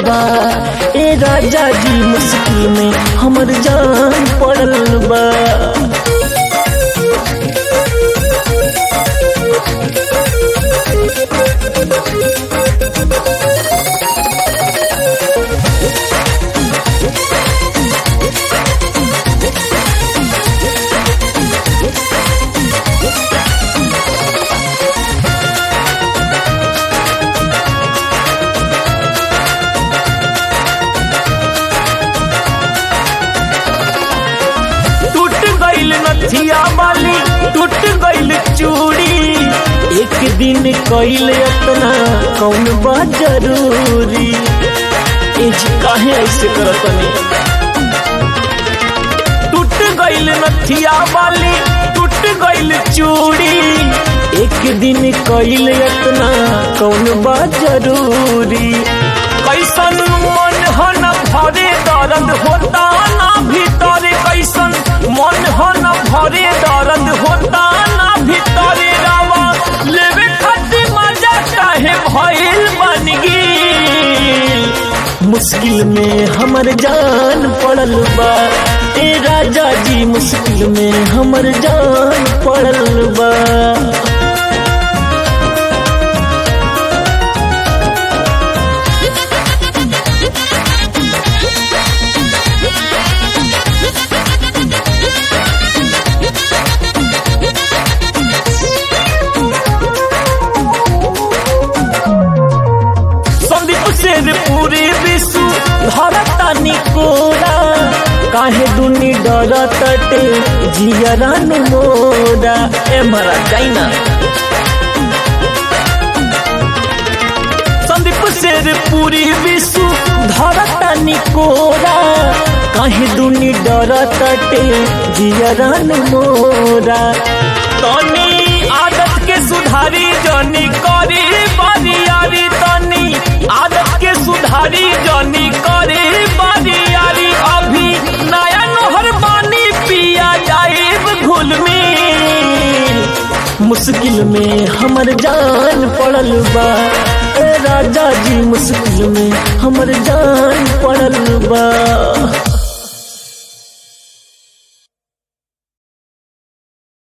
बा ए राजा जी मुश्किल में हमर जान पड़ल बा टूट गईल नथिया वाली टूट गईल चूड़ी एक दिन कईल अपना कौन बा जरूरी ए जी काहे ऐसे करतनी टूट गईल नथिया वाली टूट गईल चूड़ी एक दिन कईल अपना कौन बा जरूरी कैसन मन हो न भरे दर्द होता ना भीतर कैसन मन हो न भरे दर्द होता ना भीतर रावा लेवे खातिर मजा काहे भइल बन गेल मुश्किल में हमर जान पड़ल बा ए राजा जी मुश्किल में हमर जान पड़ल बा संदीप शेर पूरे विश्व धरता निकोरा काहे दुनी डरतटे जियरन मोरा ए मरा जाइना संदीप शेर पूरी विश्व धरता निकोरा काहे दुनी डरतटे जियरन मोरा तनी आदत के सुधारी जनी करी बरियारी तनी आदत के सुधारी जनी करे बरियारी अभी नया नहर पानी पिया जाए घुल में मुश्किल में हमर जान पड़ल बा ए राजा जी मुश्किल में हमर जान पड़ल बा